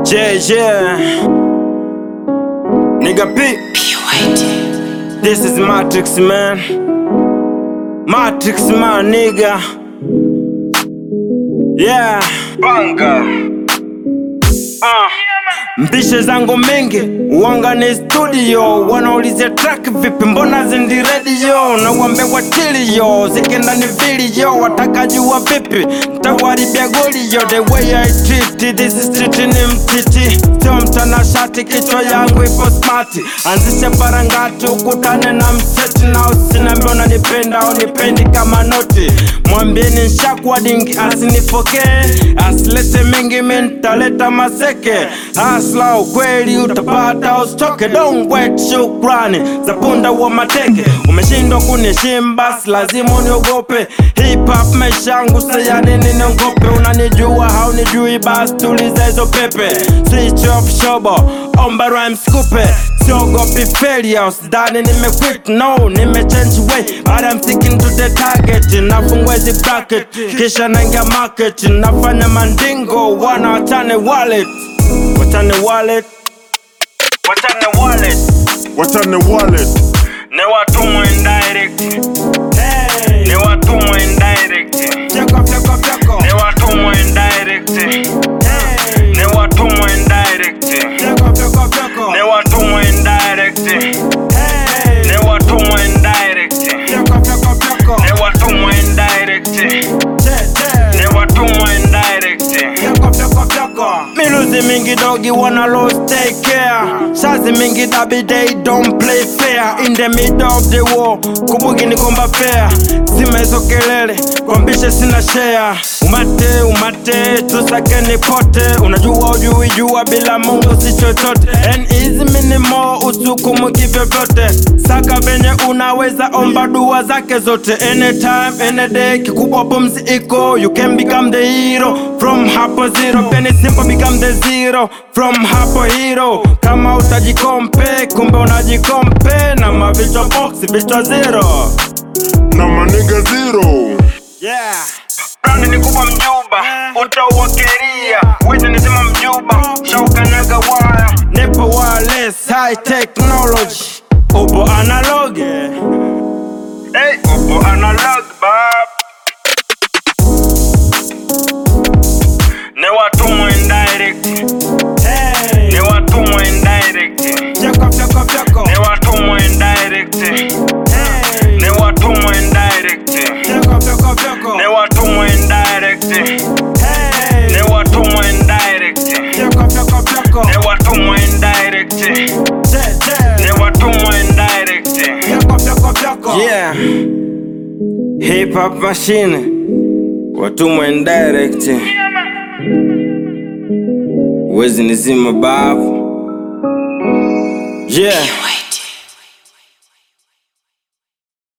Yeah, yeah. Nigga P. This is Matrix, man. Matrix, my nigga. Yeah. Banga. Ah. Mbishe zangu mingi uanga ni studio, wanaulizia track vipi, mbona zindi radio na uambe watilio zikienda ni video, wataka jua vipi ntawaribia goli yo the way I treat this street ni mtiti, sio mtanashati, kichwa yangu ipo smart, anzishe barangati ukutane na mseti na usiniambia unanipenda au nipendi kama noti, mwambieni nshakwa dingi asinipokee, asilete mengi mi ntaleta maseke Hasla ukweli utapata usitoke, don't wait shukrani za punda wa mateke. Umeshindwa kuniheshimu basi lazima uniogope. Hip hop maisha yangu saya nini niongope? Unanijua haunijui basi tuliza hizo pepe. Switch off shobo, omba rhymes kupe siogopi failure, usidhani nimequit, no, nimechange way but I'm sticking to the target. Nafungua hizi bracket kisha naingia market, nafanya mandingo, wana wachane wallet Wachane wallet Wachane wallet Wachane wallet Ni watumwa indirect hey. Ni watumwa indirect Fyeko fyeko fyeko Ni watumwa indirect hey. Ni watumwa indirect Fyeko fyeko fyeko Ni watumwa indirect hey. Ni watumwa indirect Fyeko fyeko fyeko Ni watumwa indirect Ni watumwa indirect Fyeko fyeko fyeko Miluzi mingi dogi wanna lose take care Shazi mingi dabi they don't play fair In the middle of the war Kubugi ni komba fair Sima hizo kelele Kwambishe sina share Umate umate tusake ni pote Unajua ujui jua bila mungu si chochote And easy minimo usukumu kivyovyote Saka venye unaweza omba dua zake zote Anytime, any day kikubwa pumzi iko You can become the hero From hapo zero Penny simple become the zero From hapo hero Kama utajikompe kumbe unajikompe Na mavichwa box vichwa zero na maniga zero Yeah. Brandi ni kubwa mjuba, utauwakeria Wezi nizima mjuba, shaukanyaga waya Nipo wireless, high technology Upo analog Hey, upo analog bab Ni watumwa indirect hey. Ni watumwa indirect Fyeko fyeko fyeko Ni watumwa indirect hey. Ni watumwa indirect Fyeko fyeko fyeko Ni watumwa indirect hey. Ni watumwa indirect Fyeko fyeko fyeko Ni watumwa indirect Ni watumwa indirect Fyeko fyeko fyeko Yeah Hip hop machine Watumwa indirect Wezi nizima babu Yeah